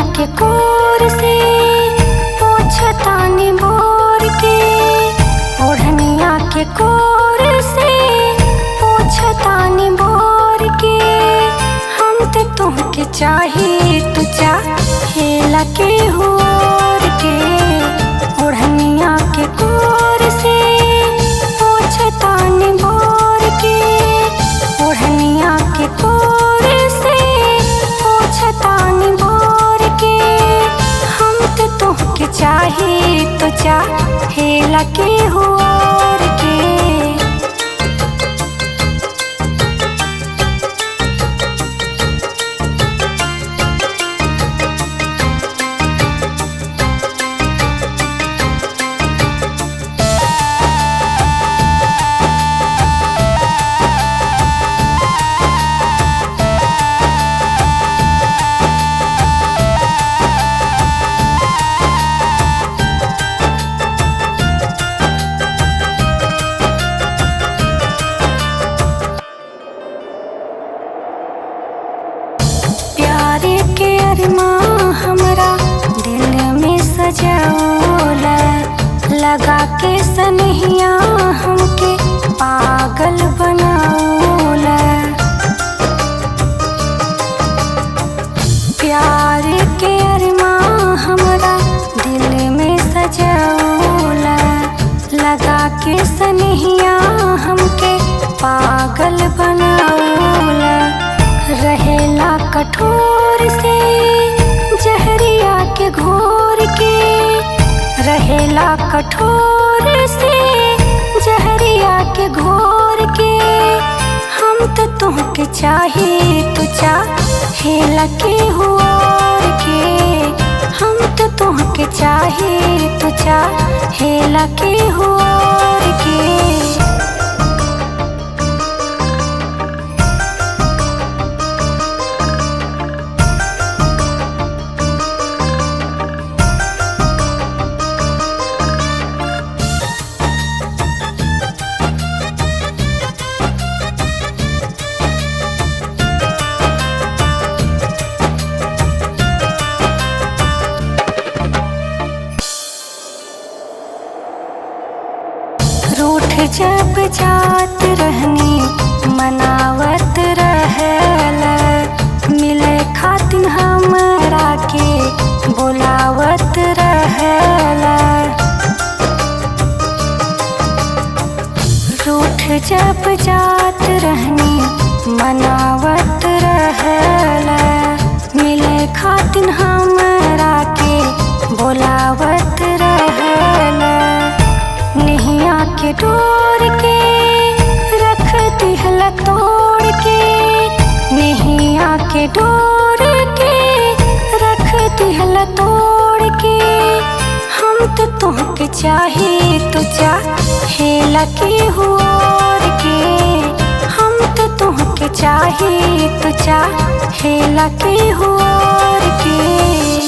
के कोर से पोछतानी बोर के ओढ़निया के कोर से पोछतानी बोर के हम ते तुमके चाही तू चाहेला के होर के ओढ़निया के कोर से पोछतानी बोर के ओढ़निया के कोर से पोछतानी बोर के हम ते तुमके चाही तो चाहेला के होर के प्यारे के अरमा हमरा दिल में सजाओला लगा के सनहिया हमके पागल बनाओला प्यार के अरमा हमरा दिल में सजाओला लगा के सनहिया हमके पागल बनाओला रहेला कठोर से जहरिया के घोर के रहेला कठोर से जहरिया के घोर के हम तो तुमके चाहे तू चाहेला के होर के हम तो तुमके चाहे तू चाहेला के होर के रूठ जब जात रहनी मनावत रहल मिले खातिन हमरा के बुलावत रहल रूठ जब जात रहनी मनावत रहल मिले खातिन हमरा के बुलावत रहल नैया के डोर के रख दिहल तोड़ के नैया के डोर के रख दिहल तोड़ के हम तो तुमके चाहे तू चाहेला के होर के हम तो तुमके चाहे तू चाहेला के होर के